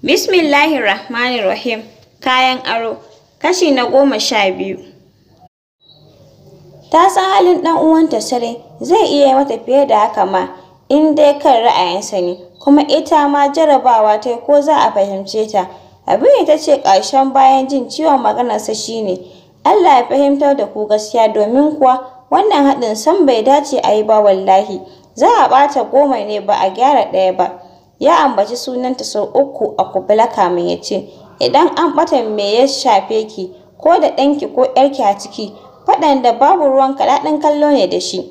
Bismillahirrahmanirrahim. Kayan aro. Kashi na goma sha biyu. Ta san halin ɗan uwanta sarai, zai iya yi mata fiye da haka ma, in dai kan ra'ayinsa ne, kuma ita ma jarabawa ta ko za a fahimce ta. Abin ta ce ƙarshen bayan jin ciwon maganarsa shine, Allah ya fahimtar da ku gaskiya domin kuwa wannan haɗin san bai dace a yi ba wallahi. Za a ɓata goma ne ba a gyara ɗaya ba. Ya ambaci sunanta sau uku a kubula kamin ya ce, Idan an ɓata me ya shafe ki, ko da ɗanki ko ‘yarki a ciki, faɗan da babu ruwanka daɗin kallo ne da shi.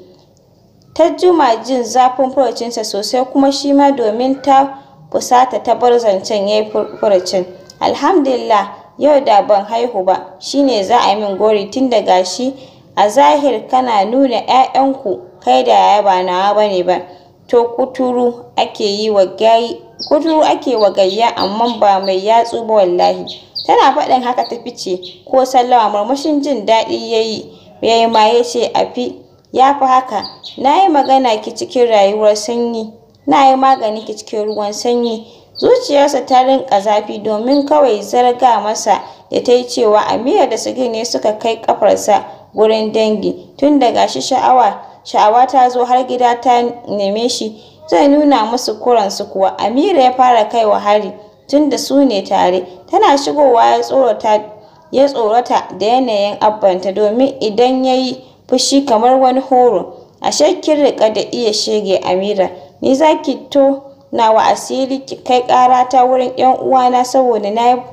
Ta juma jin zafin furucinsa sosai kuma shi ma domin ta fusata ta bar zancen ya yi furucin. Alhamdulillah, yau da ban haihu ba, shine za a yi min gori tun da gashi a zahir kana nuna ‘ya'yanku kai da yaya ba nawa ba ne ba. To kuturu ake yi wa gayi kuturu ake wa gayya amma ba mai yatsu ba wallahi. Tana faɗin haka ta fice ko sallama murmushin jin daɗi ya yi ya yi ma ya ce a fi ya fi haka. Na yi magana ki cikin rayuwar sanyi, na yi magani ki cikin ruwan sanyi. Zuciyarsa ta rinƙa zafi domin kawai zarga masa da ta yi cewa Amira da Sagir ne suka kai ƙafarsa gurin dangi tun da gashi sha'awa sha'awa ta zo har gida ta neme shi zai nuna musu kuransu kuwa Amira ya fara kai wa hari tun da su ne tare tana shigowa ya tsorata ya tsorata da yanayin abbanta domin idan ya yi fushi kamar wani horo ashe kin riƙa da iya shege Amira ni za ki to nawa asiri ki kai ƙarata wurin ƴan uwana saboda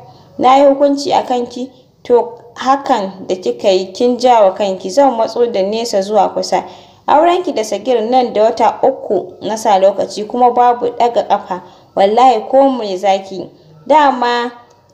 na yi hukunci a kanki to hakan da kika yi kin ja wa kanki zan matso da nesa zuwa kusa aurenki da Sagir nan da wata uku na sa lokaci kuma babu ɗaga ƙafa wallahi ko me zaki dama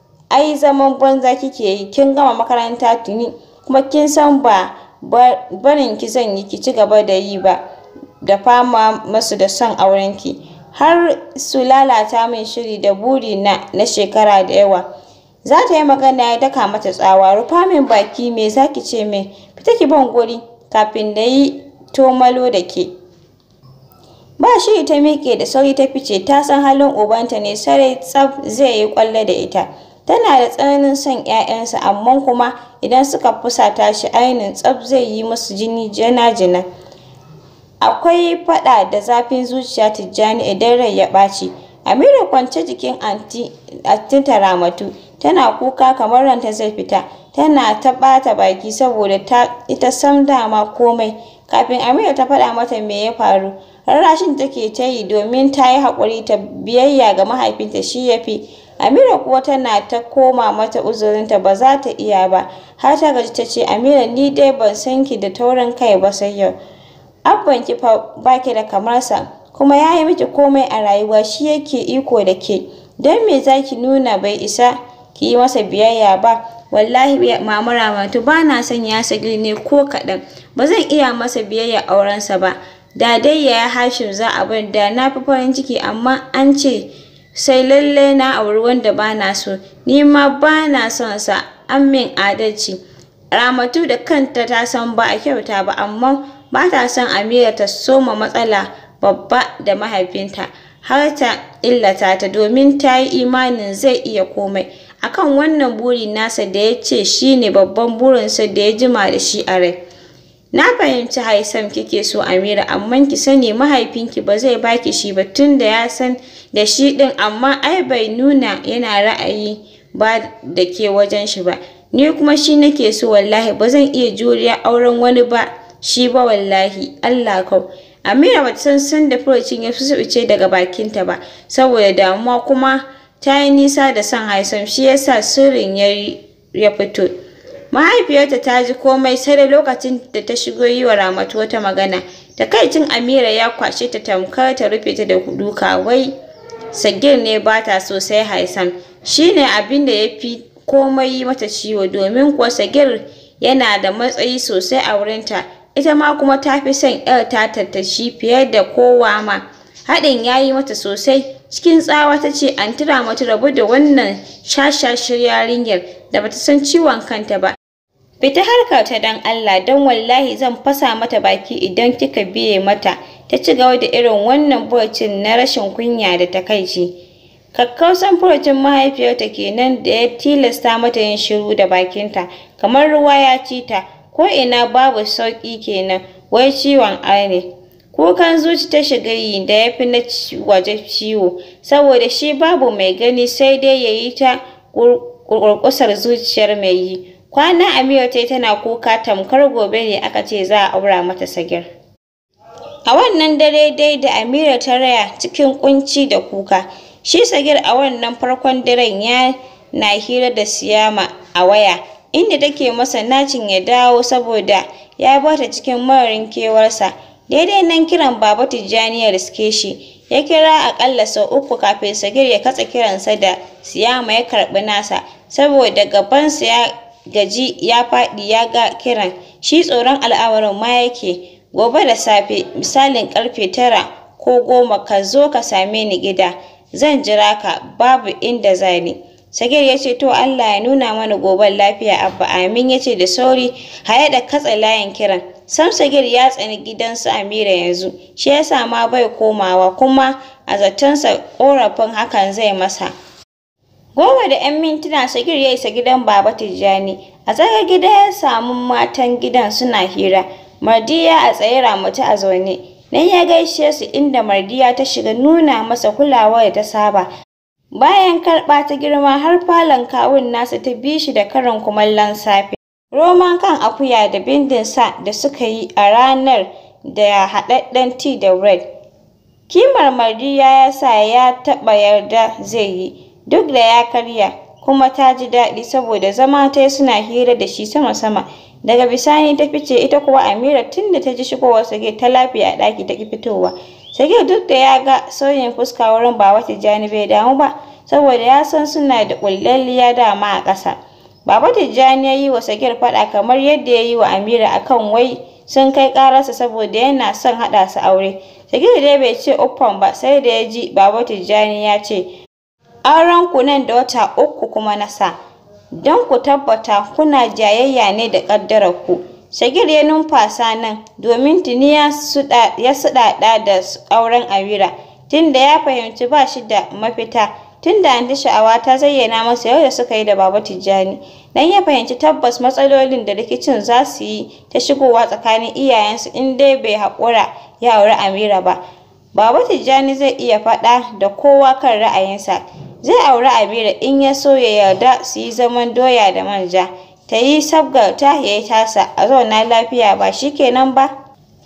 ai zaman banza kike yi kin gama makaranta tuni kuma kin san ba barin ki zan yi ki ci gaba da yi ba da fama masu da son aurenki har su lalata min shiri da buri na na shekara da yawa za ta yi magana ya daka mata tsawa rufa min baki me zaki ce min fita ki ban guri kafin na yi tomalo da ke ba shi ta miƙe da sauri ta fice ta san halin ubanta ne sarai tsaf zai yi ƙwallo da ita tana da tsananin son ‘ya'yansa amma kuma idan suka fusata shi ainin tsaf zai yi musu jini jina-jina akwai faɗa da zafin zuciya Tijjani idan rai ya ɓaci Amira kwance jikin anti ta Ramatu tana kuka kamar ranta zai fita tana ta ɓata baki saboda ta ita sam dama komai kafin Amira ta faɗa mata me ya faru rarrashin take ta yi domin ta yi haƙuri ta biyayya ga mahaifinta shi ya fi Amira kuwa tana ta koma mata uzurinta ba za ta iya ba har ta gaji ta ce Amira ni dai ban san ki da taurin kai ba sai yau abban ki fa baki da kamar sa kuma ya yi miki komai a rayuwa shi yake iko da ke don me za ki nuna bai isa ki yi masa biyayya ba wallahi mama Ramatu ba na son ya sagili ne ko kaɗan ba zan iya masa biyayya aurensa ba da dai ya Hashim za a bar da na fi farin ciki amma an ce sai lalle na auri wanda ba na so ni ma ba na son sa an min adalci Ramatu da kanta ta san ba a kyauta ba amma ba ta son Amira ta soma matsala babba da mahaifinta har ta illata ta domin ta yi imanin zai iya komai akan wannan buri nasa da ya ce shi ne babban burinsa da ya jima da shi a rai na fahimci haisam kike so Amira amma ki sani mahaifinki ba zai baki shi ba tun da ya san da shi ɗin amma ai bai nuna yana ra'ayi ba da ke wajen shi ba ni kuma shi nake so wallahi ba zan iya juriya auren wani ba shi ba wallahi Allah kau Amira bata san san da furucin ya ce daga bakinta ba saboda damuwa kuma ta yi nisa da son haisam shi yasa sirrin ya fito mahaifiyarta ta ji komai sai da lokacin da ta shigo yi wa Ramatu wata magana takaicin Amira ya kwashe ta tamkar ta rufe ta da duka wai Sagir ne ba ta so sai Haisam shine abin da ya fi komai yi mata ciwo domin kuwa Sagir yana da matsayi sosai a wurinta ita ma kuma ta fi son ‘yar tata ta shi fiye da kowa ma haɗin ya yi mata sosai cikin tsawa ta ce an tura mata rabu da wannan shashashir yarinyar da bata san ciwon kanta ba fita harkar ta dan Allah don wallahi zan fasa mata baki idan kika biye mata ta ci gaba da irin wannan burcin na rashin kunya da takaici Kakkausan furucin mahaifiyarta kenan da ya tilasta mata yin shiru da bakinta, kamar ruwa ya ci ta, ko ina babu sauƙi kenan, wai ciwon ne. Kukan zuci ta shiga yi da ya fi na waje ciwo, saboda shi babu mai gani sai dai ya yi ta ƙurƙusar zuciyar mai yi. Kwana Amira ta yi tana kuka tamkar gobe ne aka ce za a aura mata Sagir. A wannan dare dai da Amira ta raya cikin ƙunci da kuka, shi Sagir a wannan farkon daren ya na hira da Siyama a waya, inda take masa nacin ya dawo saboda ya bata cikin mararin kewarsa. Daidai nan kiran Baba Tijjani ya riske shi, ya kira aƙalla sau uku kafin Sagir ya katse kiransa da Siyama ya karɓi nasa, saboda gabansa ya gaji ya faɗi ya ga kiran, shi tsoron al'amarin ma yake. Gobe da safe, misalin ƙarfe tara ko goma ka zo ka same ni gida, zan jira ka, babu inda za ni. Sagir ya ce to Allah ya nuna mana goben lafiya Abba amin ya ce da sauri haye da katse layin kiran. Sam Sagir ya tsani gidansu Amira yanzu, shi ya sa ma bai komawa kuma a zatonsa ƙorafin hakan zai masa. Goma da ‘yan mintuna Sagir ya isa gidan Baba Tijjani. A tsakar gida ya samu matan gidan suna hira. Mardiya a tsaye Ramatu a zaune. Nan ya gaishe su inda Mardiya ta shiga nuna masa kulawa da ta saba. Bayan karɓa ta girma har falon kawun nasa ta bi shi da karin kumallon safe. Roman kan akuya da bindin sa da suka yi a ranar da haɗaɗɗen tea da bread. Kimar Mardiya ya sa ya taɓa yarda zai yi, duk da ya karya, kuma ta ji daɗi saboda zama ta suna hira da shi sama-sama. Daga bisani ta fice ita kuwa Amira tun da ta ji shigowar Sagir ta lafiya a ɗaki ta ƙi fitowa. Sagir duk da ya ga sauyin fuska wurin Baba Tijjani bai damu ba, saboda ya san suna da ƙullalliya dama a ƙasa. Baba Tijjani ya yi wa Sagir faɗa kamar yadda ya yi wa Amira akan wai sun kai ƙararsa saboda yana son haɗa su aure. Sagir dai bai ce uffam ba sai da ya ji Baba Tijjani ya ce, aurenku nan da wata uku kuma na sa. Don ku tabbata kuna jayayya ne da ƙaddararku. Sagir ya numfasa nan domin tuni ya suɗaɗa da auren Amira, tunda ya fahimci ba shi da mafita. Tunda Anty Sha'awa ta zayyana masa yadda suka yi da Baba Tijjani, dan ya fahimci tabbas matsalolin da rikicin za su yi ta shigowa tsakanin iyayensu in dai bai haƙura ya auri Amira ba. Baba Tijjani zai iya faɗa da kowa kan ra'ayinsa. Zai auri Amira in ya so ya yarda su yi zaman doya da manja. Ta yi sabgarta ya yi tasa, a zauna lafiya ba shi kenan ba?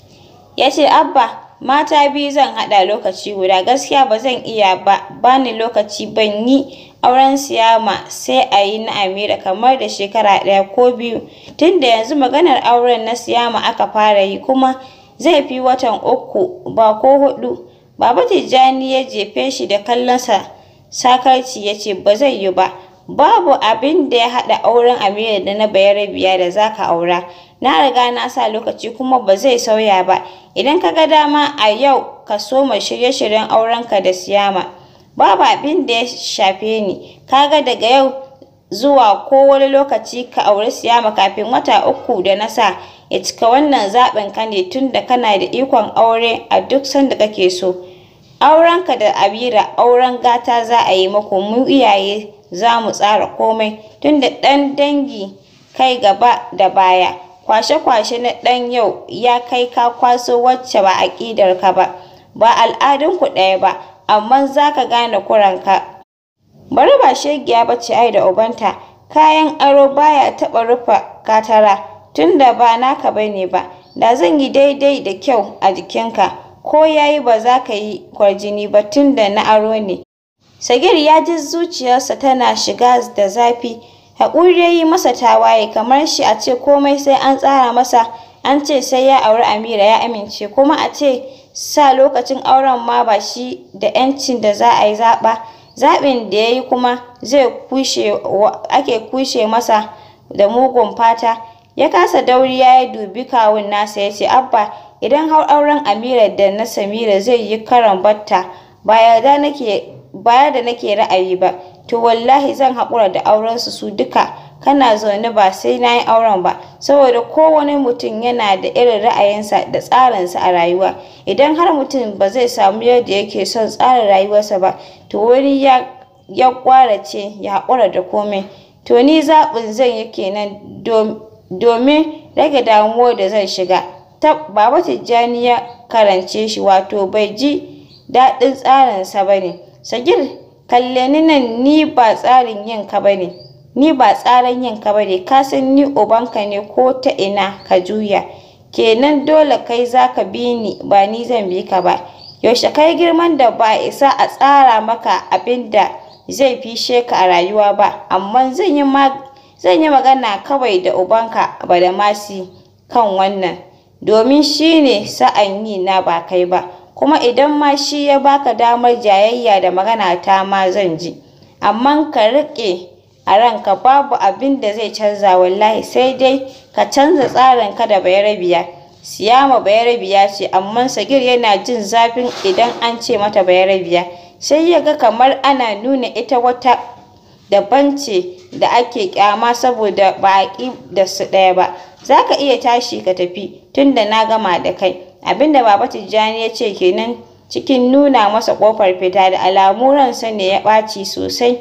Ya ce, Abba, mata biyu zan haɗa lokaci guda, gaskiya ba zan iya ba, ba ni lokaci ban yi auren Siyama sai a yi na Amira kamar da shekara ɗaya ko biyu. Tunda yanzu maganar auren na Siyama aka fara yi kuma zai fi watan uku ba ko huɗu. Baba Tijjani ya jefe shi da kallonsa sakarci ya ce ba zai yi ba. Babu abin da ya haɗa auren Amira da na Bayarabiya da za ka aura. Na riga na sa lokaci kuma ba zai sauya ba. Idan ka ga dama a yau ka soma shirye-shiryen aurenka da Siyama. Babu abin da ya shafe ni. Ka ga daga yau zuwa ko wani lokaci ka auri Siyama kafin wata uku da na sa ya cika wannan zaɓin ka ne tunda kana da ikon aure a duk sanda kake so. Aurenka da Amira auren gata za a yi muku mu iyaye za mu tsara komai tunda ɗan dangi kai gaba da baya. Kwashe-kwashe na ɗan yau ya kai ka kwaso wacce ba aƙidarka ba, ba al'adunku ɗaya ba, amma za ka gane kuranka. Bari ba shegiya ba ce ai da ubanta, kayan aro baya taɓa rufe katara, tunda ba naka ba ne ba, da zan yi daidai da kyau a jikinka, ko ya yi ba za ka yi kwarjini ba tunda na aro ne. Sagir ya ji zuciyarsa tana shiga da zafi, haƙuri ya yi masa tawaye kamar shi a ce komai sai an tsara masa, an ce sai ya auri Amira ya amince, kuma a ce sa lokacin auren ma ba shi da ‘yancin da za a yi zaɓa. Zaɓin da ya yi kuma zai kushe ake kushe masa da mugun fata. Ya kasa dauriya ya dubi kawun nasa ya ce, Abba, idan har auren Amira da na Samira zai yi karon batta, ba yarda nake ba yarda nake ra'ayi ba, to wallahi zan haƙura da aurensu su duka. Kana zaune ba sai na yi auren ba, saboda kowane mutum yana da irin ra'ayinsa da tsarinsa a rayuwa. Idan har mutum ba zai samu yadda yake son tsara rayuwarsa ba, to wani ya ya ƙwarace ya haƙura da komai. To ni zaɓin zan yi kenan domin rage damuwar da zan shiga. Tab Baba Tijjani ya karance shi wato bai ji daɗin tsarinsa ba ne. Sagir kalle ni nan ni ba tsarin yin ka ba ne. Ni ba tsaran yin ka ba ne, ka san ni ubanka ne ko ta ina ka juya. Kenan dole kai za ka bi ni ba ni zan bi ka ba. Yaushe kai girman da ba isa a tsara maka abin da zai fishe ka a rayuwa ba, amma zan yi zan yi magana kawai da ubanka Badamasi kan wannan, domin shi ne sa'an yi na ba kai ba. Kuma idan ma shi ya baka damar jayayya da magana ta ma zan ji. Amma ka riƙe a ranka babu abin da zai canza wallahi sai dai ka canza tsarinka da Bayarabiya. Siyama Bayarabiya ce amma Sagir yana jin zafin idan an ce mata Bayarabiya. Sai ya ga kamar ana nuna ita wata daban ce da ake ƙyama saboda ba a ƙi da su ɗaya ba. Za ka iya tashi ka tafi tunda na gama da kai. Abin da Baba Tijjani ya ce kenan cikin nuna masa ƙofar fita da alamu ransa ne ya ɓaci sosai.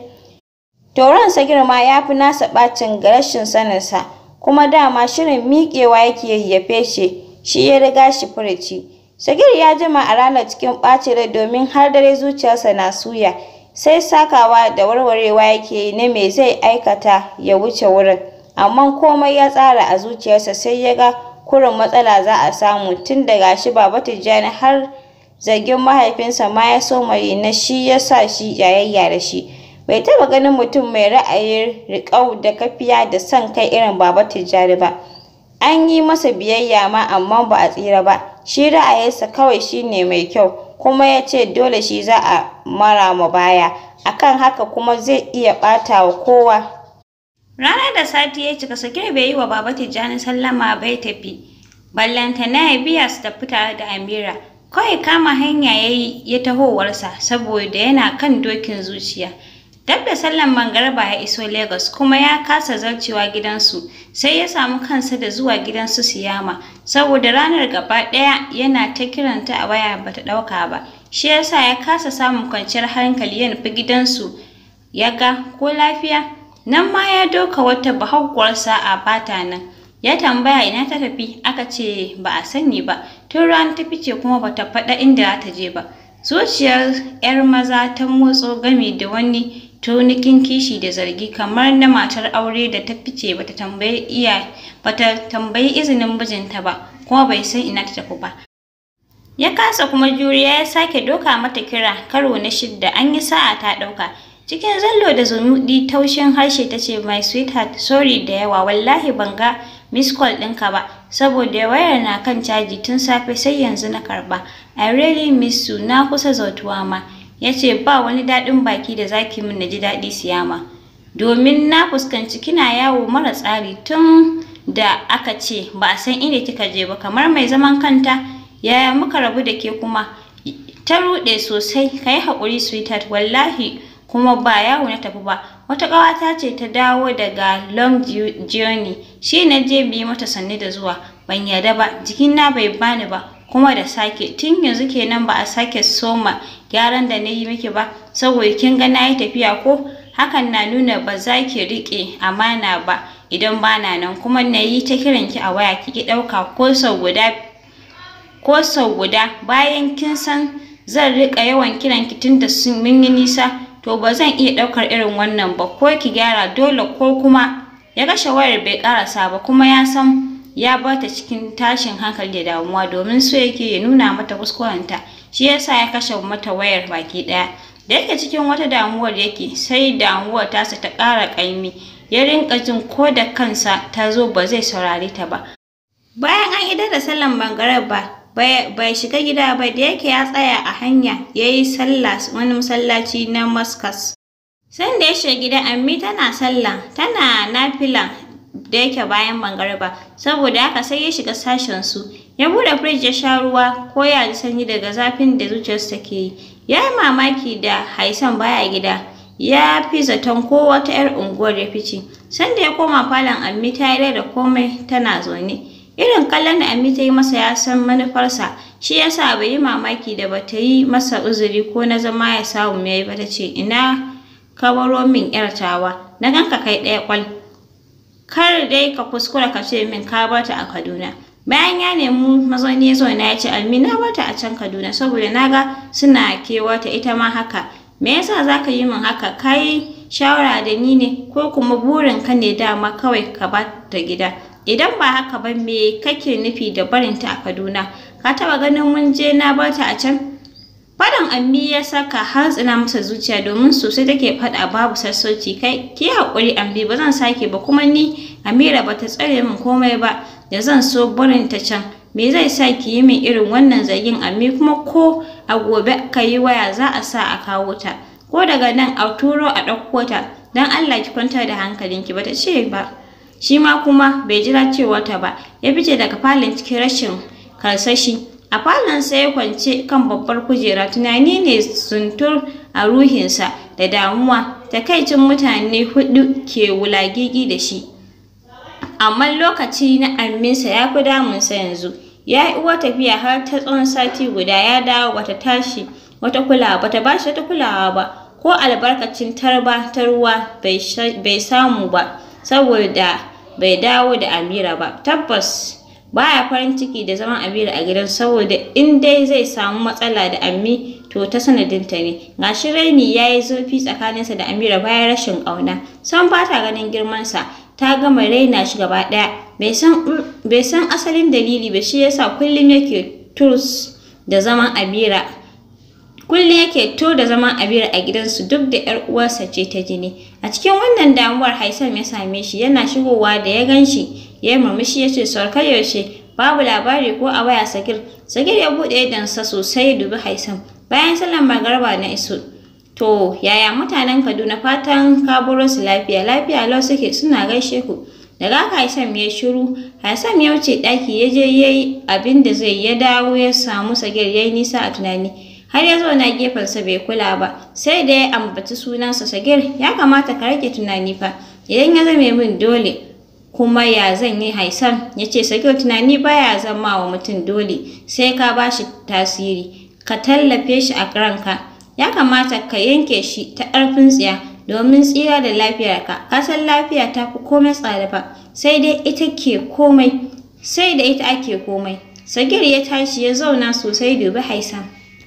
To ransa girma ya fi nasa ɓacin ga rashin saninsa, kuma dama shirin miƙewa yake ya fece, shi ya riga shi furuci. Sagir ya jima a ranar cikin ɓacin rai domin har dare zuciyarsa na suya, sai sakawa da warwarewa yake yi na me zai aikata ya wuce wurin. Amma komai ya tsara a zuciyarsa sai ya ga kurin matsala za a samu tun da gashi Baba Tijjani har zargin mahaifinsa ma ya soma yi na shi ya sa shi jayayya da shi. Bai taɓa ganin mutum mai ra'ayin riƙau da kafiya da son kai irin Baba Tijjani ba. An yi masa biyayya ma amma ba a tsira ba. Shi ra'ayinsa kawai shi ne mai kyau, kuma ya ce dole shi za a mara ma baya. Akan haka kuma zai iya ɓata wa kowa. Ranar da sati ya cika Sakir bai yi wa Baba Tijjani sallama bai tafi. Ballantana ya biya su tafi tare da Amira. Kawai kama hanya ya yi ya tahowarsa saboda yana kan dokin zuciya. Dab da sallan mangarba ya iso Lagos kuma ya kasa zarcewa gidansu sai ya samu kansa da zuwa gidansu Siyama saboda ranar gaba ɗaya yana ta kiranta a waya bata ɗauka ba. Shi yasa ya kasa samun kwanciyar hankali ya nufi gidansu ya ga ko lafiya. Nan ma ya doka wata bahaguwar sa'a bata nan. Ya tambaya ina ta tafi aka ce ba a sani ba tun rana ta fice kuma bata faɗa inda za ta je ba. Zuciyar 'yar maza ta motso gami da wani tunikin kishi da zargi kamar na matar aure da ta fice bata tambayi iya bata tambayi izinin mijinta ba kuma bai san ina ta tafi ba. Ya kasa kuma juriya ya sake doka mata kira karo na shidda an yi sa'a ta ɗauka. Cikin zallo da zumuɗi taushin harshe ta ce my sweetheart sorry da yawa wallahi ban ga miss call ɗinka ba saboda wayar na kan caji tun safe sai yanzu na karɓa. I really miss you na kusa zautuwa ma. Ya ce ba wani daɗin baki da zaki min na ji daɗi siyama. Domin na fuskanci kina yawo mara tsari tun da aka ce ba a san inda kika je ba kamar mai zaman kanta yaya muka rabu da ke kuma ta ruɗe sosai ka yi haƙuri sweetheart wallahi kuma ba yawo na tafi ba wata ƙawata ce ta dawo daga long journey shi na je bi mata sannu da zuwa ban yarda ba jikina bai bani ba kuma da sake tun yanzu kenan ba a sake soma gyaran da na yi miki ba saboda kin ga na yi tafiya ko hakan na nuna ba za ki riƙe amana ba idan bana nan kuma na yi ta kiran ki a waya ki ki ɗauka ko sau guda ko sau guda bayan kin san zan riƙa yawan kiran ki tun da sun mun yi nisa to ba zan iya ɗaukar irin wannan ba ko ki gyara dole ko kuma ya kashe wayar bai ƙarasa ba kuma ya san ya bar ta cikin tashin hankali da damuwa domin so yake ya nuna mata kuskurenta shi yasa ya kashe mata wayar baki ɗaya da yake cikin wata damuwar yake sai damuwar tasa ta ƙara ƙaimi ya rinƙa jin ko da kansa ta zo ba zai saurare ta ba bayan an idar da sallan ba bai shiga gida ba da yake ya tsaya a hanya ya yi sallah wani masallaci na Maskas. Sanda ya shiga gida Ammi tana sallah tana nafila da yake bayan mangariba saboda haka sai ya shiga sashen su ya bude firij ya sha ruwa ko ya ji sanyi daga zafin da zuciyarsa take yi ya yi mamaki da Haisan baya gida ya fi zaton ko wata 'yar unguwar ya fice sanda ya koma falon Ammi ta yi da komai tana zaune irin kallon da Ammi ta yi masa ya san manufarsa shi yasa bai yi mamaki da bata yi masa uzuri ko na zama ya samu yayi ba ta ce ina ka baro min ‘yar tawa, na ganka kai ɗaya ƙwal. Kar dai ka kuskura ka ce min ka bar ta a Kaduna. Bayan ya nemi mazauni ya zauna ya ce Almi na bar ta a can Kaduna saboda na ga suna kewata ita ma haka. Me yasa za ka yi min haka? Ka yi shawara da ni ne ko kuma burin ka ne dama kawai ka ba ta gida? Idan ba haka ba me kake nufi da barinta a Kaduna? Ka taɓa ganin mun je na bar ta a can? Faɗan Ammi ya saka hantsina masa zuciya domin sosai take faɗa babu sassauci kai ki haƙuri Ammi ba zan sake ba kuma ni Amira ba ta tsare min komai ba da zan so barin ta can me zai sa ki yi min irin wannan zargin Ammi kuma ko a gobe ka yi waya za a sa a kawo ta ko daga nan a turo a ɗauko ta don Allah ki kwantar da hankalinki ba ta ce ba shi ma kuma bai jira cewa ta ba ya fice daga falon cikin rashin karsashi a falon sai ya kwance kan babbar kujera tunani ne suntur a ruhinsa da damuwa takaicin mutane hudu ke wulagigi da shi amma lokaci na amminsa ya fi damunsa yanzu ya yi uwa tafiya har ta tsawon sati guda ya dawo bata tashi wata kulawa bata ba shi wata kulawa ba ko albarkacin tarba ta ruwa bai samu ba saboda bai dawo da amira ba tabbas baya farin ciki da zaman Amira a gidan saboda in dai zai samu matsala da Ammi to ta sanadinta ne. Gashi Raini ya yi zurfi tsakaninsa da Amira bayan rashin ƙauna. San ba ta ganin girmansa, ta gama raina shi gaba ɗaya. Bai san asalin dalili ba shi yasa kullum yake turs da zaman Amira. Kullum yake to da zaman Amira a gidansu duk da ‘yar uwarsa ce ta jini. A cikin wannan damuwar Haisam ya same shi yana shigowa da ya gan shi ya yi murmushi ya ce saukar yaushe babu labari ko a waya sagir sagir ya buɗe idansa sosai ya dubi haisam bayan sallar magarba na iso to yaya mutanen kaduna fatan ka buro su lafiya lafiya lau suke suna gaishe ku daga haka haisam ya shiru haisam ya wuce ɗaki ya je ya yi abin da zai ya dawo ya samu sagir ya yi nisa a tunani har ya zo na gefensa bai kula ba sai da ya ambaci sunansa sagir ya kamata ka rage tunani fa idan ya zame min dole kuma ya zan yi haisam ya ce sakyo tunani baya zama wa mutum dole sai ka ba shi tasiri ka tallafe shi a ranka ya kamata ka yanke shi ta ƙarfin tsiya domin tsira da lafiyarka ka san lafiya ta fi komai tsada fa sai dai ita ke komai sai da ita ake komai sagir ya tashi ya zauna sosai dubi haisam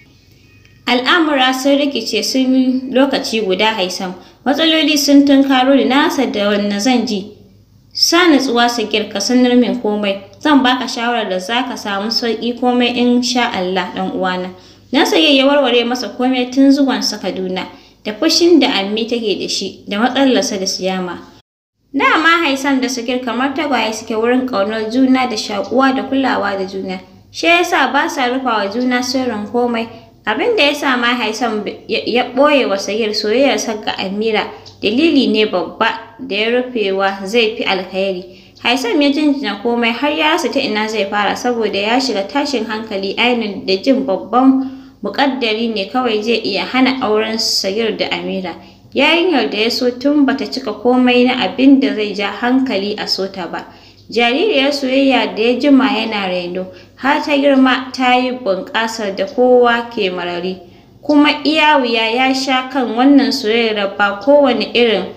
al'amura sun rikice sun lokaci guda haisam matsaloli sun tunkaro da nasa da wanne zan ji sa natsuwa sagir ka sanar min komai zan baka shawarar da zaka samu sauki komai in sha Allah dan uwana na saye ya warware masa komai tun zuwan sa Kaduna da fushin da Ammi take da shi da matsalarsa da siyama dama Haisam da Sagir kamar tagwaye suke wurin ƙaunar juna da shakuwa da kulawa da juna shi yasa ba sa rufa wa juna sirrin komai abin da yasa ma Haisam ya ɓoye wa Sagir soyayyarsa ga Amira dalili ne babba da ya rufewa zai fi alkhairi. Haisam ya jinjina komai har ya rasa ta ina zai fara saboda ya shiga tashin hankali ainihin da jin babban muƙaddari ne kawai zai iya hana auren Sagir da Amira. Yarinyar da ya so tun bata cika komai na abin da zai ja hankali a sota ba. Jaririyar soyayya da ya jima yana reno har ta girma ta yi bunƙasar da kowa ke marari. Kuma iya wuya ya sha kan wannan soyayyar ba kowane irin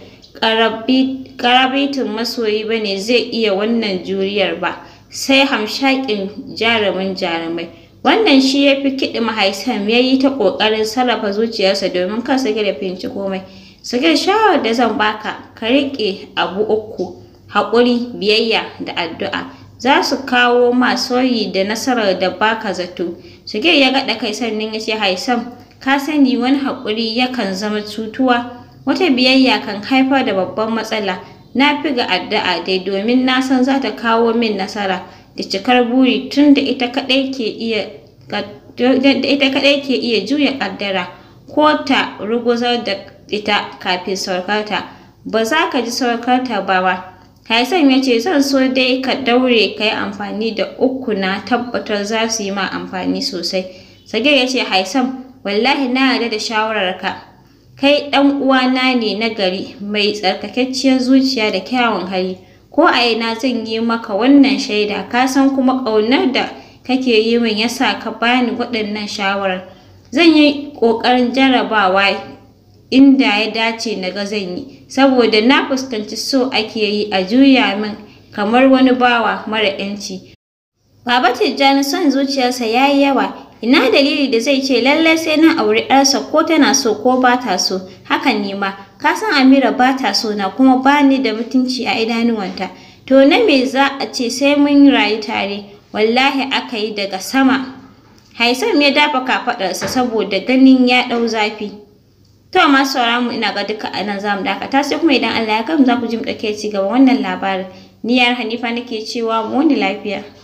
karabitin masoyi ba ne zai iya wannan juriyar ba sai hamshakin jarumin jarumai wannan shi ya fi kiɗi mahaisam ya yi ta ƙoƙarin sarrafa zuciyarsa domin kan sake da fahimci komai sake shawarar da zan baka ka riƙe abu uku haƙuri biyayya da addu'a za su kawo ma sauyi da nasarar da baka zato Shigir ya gaɗa kai sannan ya ce Haisam ka sani wani haƙuri yakan zama cutuwa wata biyayya kan haifar da babban matsala na fi ga addu'a dai domin na san za ta kawo min nasara da cikar buri tun da ita kaɗai ke iya da ita kaɗai ke iya juya ƙaddara ko ta ruguzar da ita kafin saukarta ba za ka ji saukarta ba ba Haisam ya ce zan so dai ka daure ka yi amfani da uku na tabbatar za su yi ma amfani sosai. Sagir ya ce Haisam wallahi na yarda da shawararka. Kai ɗan uwana ne na gari mai tsarkakakkiyar zuciya da kyawun hali. Ko a ina zan yi maka wannan shaida ka san kuma ƙaunar da kake yi min yasa ka bani waɗannan shawarar. Zan yi ƙoƙarin jarrabawa inda ya dace na ga zan yi saboda na fuskanci so ake yi a juya min kamar wani bawa mara ‘yanci. Baba Tijjani son zuciyarsa ya yi yawa, ina dalili da zai ce lallai sai na auri ‘yarsa ko tana so ko ba ta so, hakan ne ma, ka san Amira ba ta so na kuma ba ni da mutunci a idanuwanta. To na me za a ce sai mun rayu tare, wallahi aka yi daga sama. Haisam ya dafa kafaɗarsa saboda ganin ya ɗau zafi. To masu sauraron mu ina ga duka a nan za mu dakata sai kuma idan Allah ya kai mu za ku ji mu ɗauke ci gaba wannan labarin. Ni yar Hanifa nake cewa mu wani lafiya.